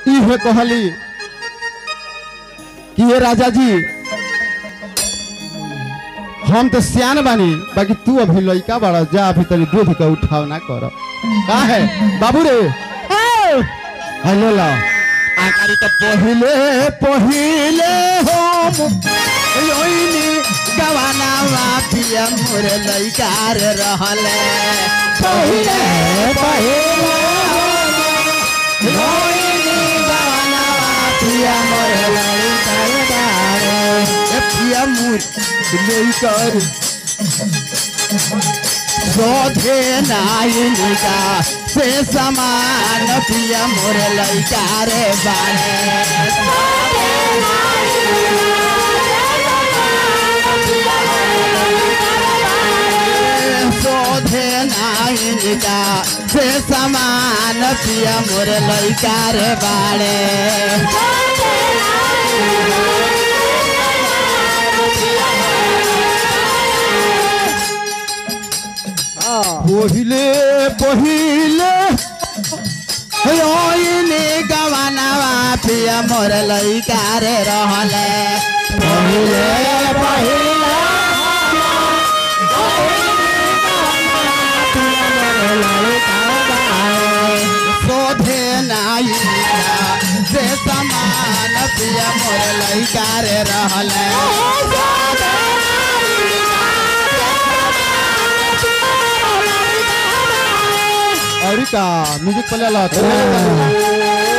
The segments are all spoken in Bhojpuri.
इहे कहली कि ये राजा जी हम तो सियान बानी बाकी तू अभी लड़का बड़ा जा अभी तनी दूध का उठाव ना कर का है बाबू रे हेलो ला आकारी तो पहिले पहिले हम योइनी गवाना माफिया मोरे लड़का रे रहले पहिले पहिले योइनी गवाना माफिया मोरे लड़का रे रहले ए पिया मोर लड़का रे शोधे नायिका से समान पिया मोर लैका रे बारे शोधे नायिका से समान पिया मोर लैका रे बारे পহিলে পহিলে ওইনে গवानावा पिया मोर लइका रे रहले पहिले पहिले शोधे नायिका से समान पिया मोर लइका रे रहले और का म्यूजिक पहले ला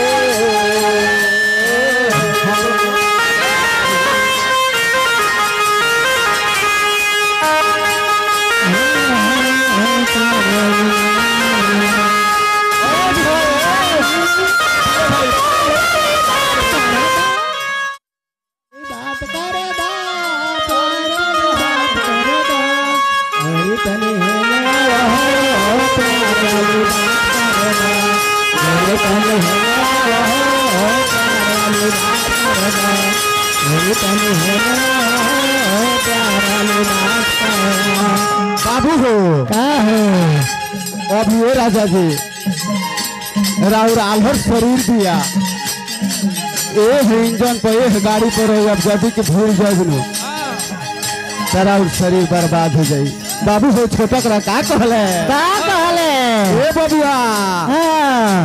बात करे दा बात करे दा अरे तने है ना हो प्यारी बात करे दा अरे तने है ना हो प्यारी बात करे दा अरे तने है ना हो प्यारी बात करे दा बाबू हो का है अभी ये राजा जी राउर आल्हर शरीर दिया ए इंजन पर ए गाड़ी पर हो अब गड्डी के भूल जाए नु तेरा और शरीर बर्बाद हो जाई बाबू हो छोटा करा का कहले का कहले ए बबुआ हां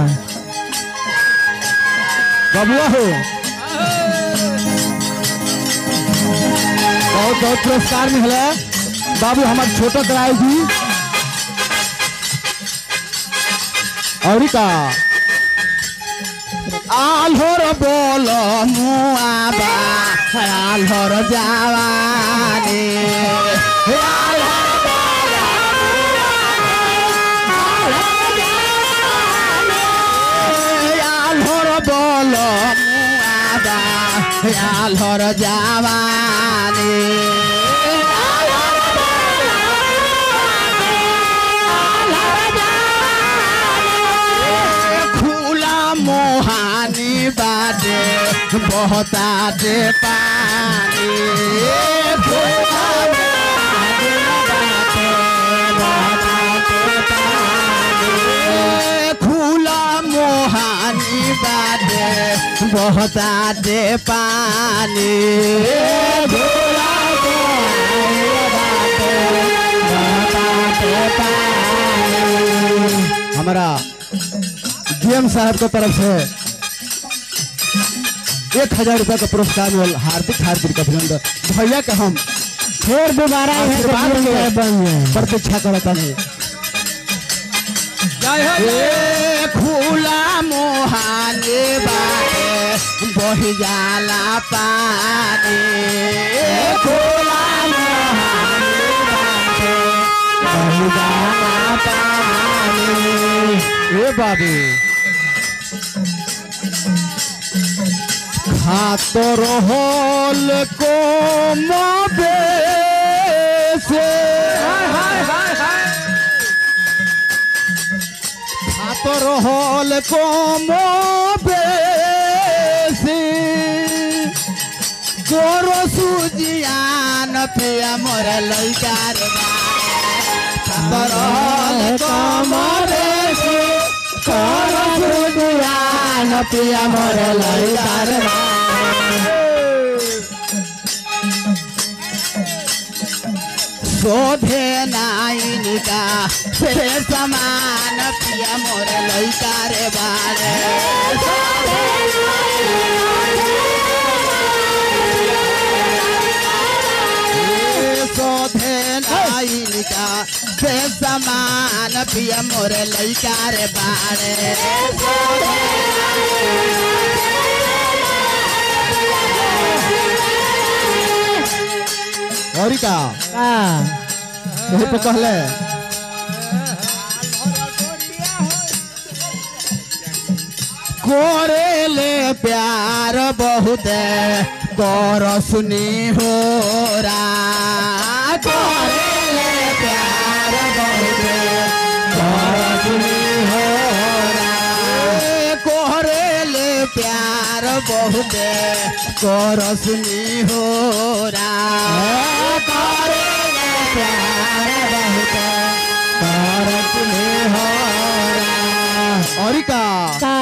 बबुआ हो बहुत बहुत पुरस्कार मिले बाबू हमार छोटा कराए जी और का आल्हर बोल मुआबा आल्हर जावानी आल्हर बोल आल्हर बोल मुआबा आल्हर जावानी खुला मोहानी बाटे बहता दे पानी खुला मोहानी बाटे बहता दे पानी खुला मोहानी बाटे बहता दे पानी खुला मोहानी बाटे बहता दे पानी हमारा डीएम साहब की तरफ से एक हजार रुपया का पुरस्कार मिल हार्दिक हार्दिक अभिनंदन भैया के हम फिर दोबारा यहाँ से आशीर्वाद जीवन के में बन जाए प्रतीक्षा करता नहीं ए खुला मोहाने बाटे बही जाला पानी ए खुला मोहाने बाटे बही जाला पानी ए बाबू खातो रहल को मबे से খাতো রহল কম বেশি তোর সুজিয়ান পিয়া মোর লইকার খাতো রহল কম বেশি তোর সুজিয়ান समान पिया मोर लड़का रे शोभे नाइनिका से समान पिया मोर लइका रे बारे शोभे नाइनिका से समान पिया मोर लइका रे बारे और का का यही पे कहले कोरेले प्यार बहुत कर सुनी हो रा कोरेले प्यार बहुत कर सुनी हो रा कोरेले प्यार बहुत कर सुनी हो रा कोरेले प्यार बहुत कर सुनी हो रा और का का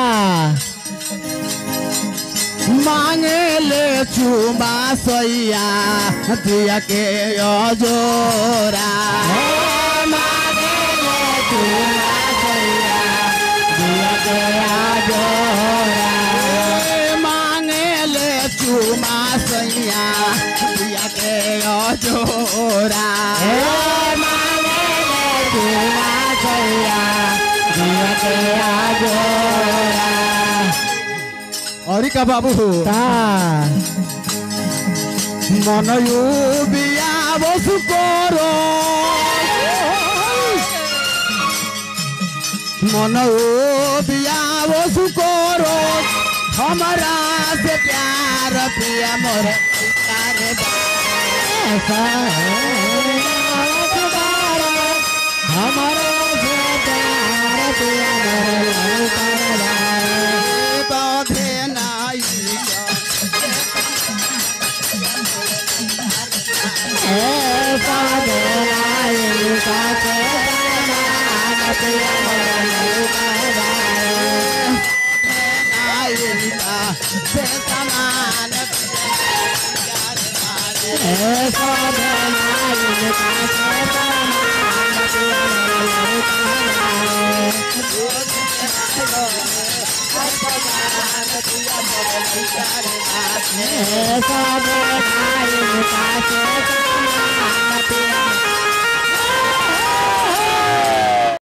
मांगे ले चुमा सैया दिया के अजोरा मांगे ले चुमा सैया दिया के अजोरा मांगे ले चुमा सैया दिया के अजोरा मांगे ले चुमा सैया दिया के अजोरा और का बाबू का মনয়ু বিয়া বসু কর মনয়ু বিয়া বসু কর हमारा से प्यार पिया मोर प्यार ऐसा है हमारा से प्यार पिया मोर लड़का रे बाधे नाई ऐसा देना इनका के समान पिया मोर लड़का रे नाई से समान ऐसा देना इनका के समान पिया मोर लड़का रे ऐसा देना इनका के समान